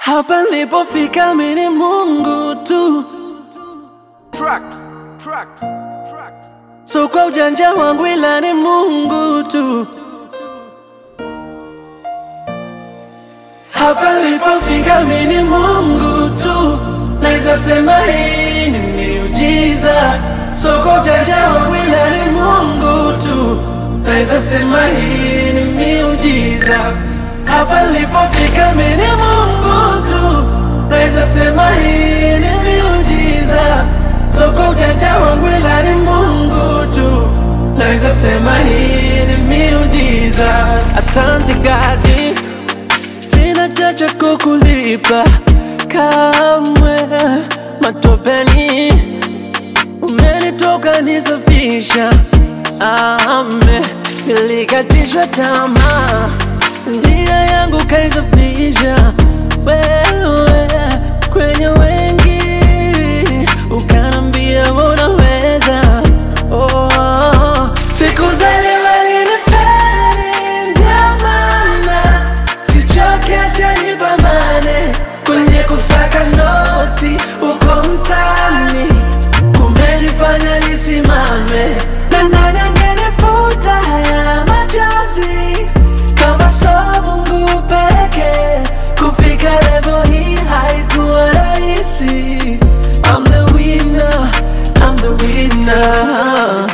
Hapa nilipofika mimi ni Mungu tu, Tracks, tracks, tracks. so kwa ujanja wangu ila ni Mungu tu. Hapa nilipofika mimi ni Mungu tu, naweza sema hii ni miujiza. So kwa ujanja wangu ila ni Mungu tu, naweza sema hii ni miujiza. Hapa nilipofika mimi ni Mungu tu, naweza sema hii ni miujiza. So kwa ujanja wangu ila ni Mungu tu, naweza sema hii ni miujiza. Asante God, sina chacha kukulipa kamwe, matopeni umenitoka nisafisha, ame nilikatishwa tamaa, njia yangu kaisafisha wewe kwenye wengi, ukanambia unaweza. Oh, siku za leo alinifeli, ndio maana sichoke, acha nipambane kwenye kusaka noti uko mtaani, kumenifanya nisimame na nani angenifuta haya machozi kama so Mungu peke. Kufika level hii haikuwa rahisi. I'm the winner, I'm the winner.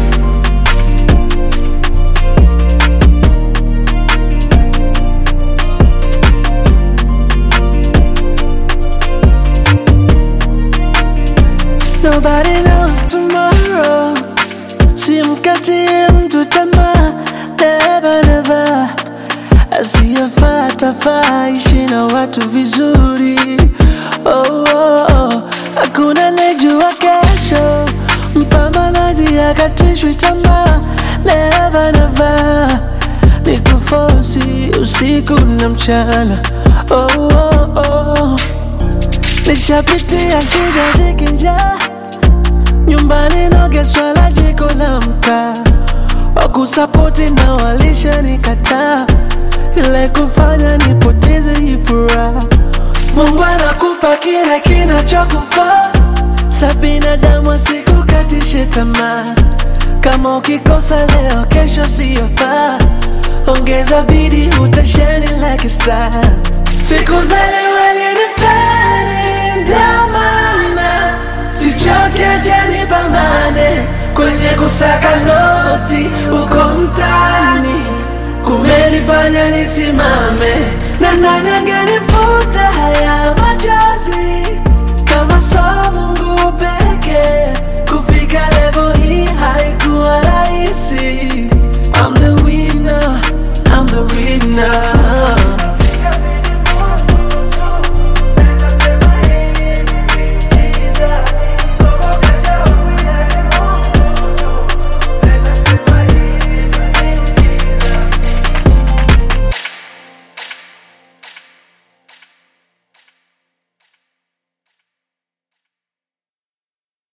Nobody knows tomorrow. Simkatie mtu tamaa, never never. Asiyefata faa ishi na watu vizuri. Oh, oh, oh. Hakuna nejua kesho, mpambanaji akatishwi tamaa, never never. Nikufosi usiku na mchana. Oh, oh, oh. Nishapitia shida dhiki njaa nyumbani nogeswa la jiko la mkaa wakusapoti na walisha nikataa ile kufanya nipoteze hii furaha Mungu anakupa kile kinachokufaa sa binadamu asikukatishe tamaa kama ukikosa leo kesho siyofaa ongeza bidii utasheni like a star siku za leo alinifeli ndio maana sichoke acha nipambane kwenye kusaka noti uko mtaani kumenifanya nisimame na nani angenifuata